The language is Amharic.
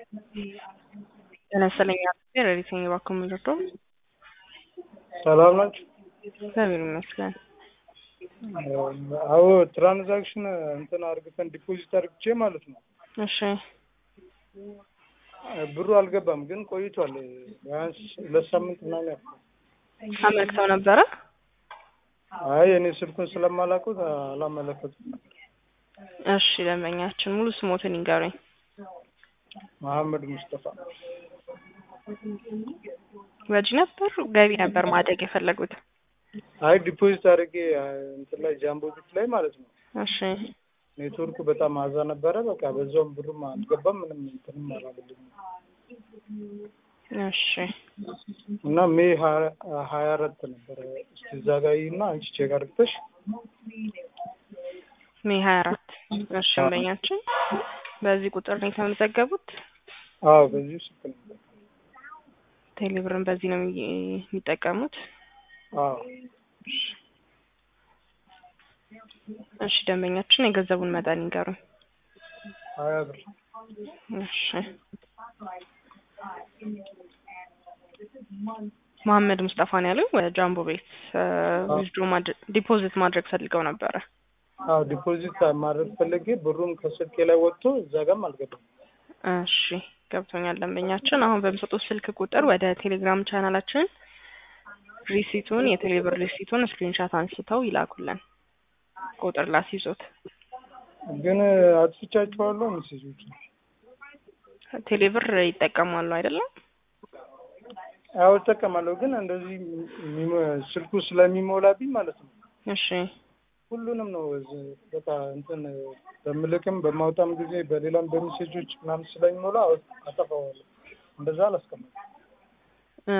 ጤና ይስጥልኝ አቶ ረዲተኝ እባክዎ ምንድን ነው? ሰላም ናችሁ? እግዚአብሔር ይመስገን። አዎ ትራንዛክሽን እንትን አርግተን ዲፖዚት አርግቼ ማለት ነው። እሺ ብሩ አልገባም ግን ቆይቷል። ቢያንስ ሁለት ሳምንት ምናምን ያልፋል። አመልክተው ነበረ? አይ እኔ ስልኩን ስለማላውቀው አላመለከቱም ነበር። እሺ ደንበኛችን ሙሉ ስሞትን ይንገሩኝ። መሐመድ ሙስጠፋ ወጪ ነበር ገቢ ነበር ማድረግ የፈለጉት? አይ ዲፖዚት አድርጌ እንትን ላይ ጃምቦ ቢት ላይ ማለት ነው። እሺ ኔትወርኩ በጣም አዛ ነበረ። በቃ በዛውም ብሩም አልገባም ምንም እንትንም አላለልኝም እሺ እና ሜይ ሀያ አራት ነበረ። እስቲ እዛ ጋ እና አንቺ ቼክ አድርግተሽ ሜይ ሀያ አራት እሺ ደንበኛችን በዚህ ቁጥር ነው የተመዘገቡት? አዎ በዚሁ ስልክ ነበር። ቴሌብርን በዚህ ነው የሚ- የሚጠቀሙት? አዎ እሺ ደንበኛችን የገንዘቡን መጠን ይንገሩኝ። ሀያ ብር እሺ መሐመድ ሙስጠፋ ነው ያሉኝ። ወደ ጃምቦ ቤት ዊዝድሮ ዲፖዚት ማድረግ ፈልገው ነበረ። አዎ ዲፖዚት ማድረግ ፈለጌ ብሩም ከስልኬ ላይ ወጥቶ እዛ ጋም አልገባም። እሺ ገብቶኛል ደንበኛችን። አሁን በሚሰጡት ስልክ ቁጥር ወደ ቴሌግራም ቻናላችን ሪሲቱን የቴሌብር ሪሲቱን ስክሪንሻት አንስተው ይላኩልን። ቁጥር ላስይዞት። ግን አጥፍቻቸዋለሁ ሜሴጆች ቴሌብር ይጠቀማሉ አይደለም? አዎ እጠቀማለሁ፣ ግን እንደዚህ የሚሞ- ስልኩ ስለሚሞላብኝ ማለት ነው እሺ ሁሉንም ነው እዚህ በቃ እንትን በምልክም በማውጣም ጊዜ በሌላም በሜሴጆች ምናምን ስለሚሞላ አጠፋዋለሁ። እንደዛ አላስቀምጥም።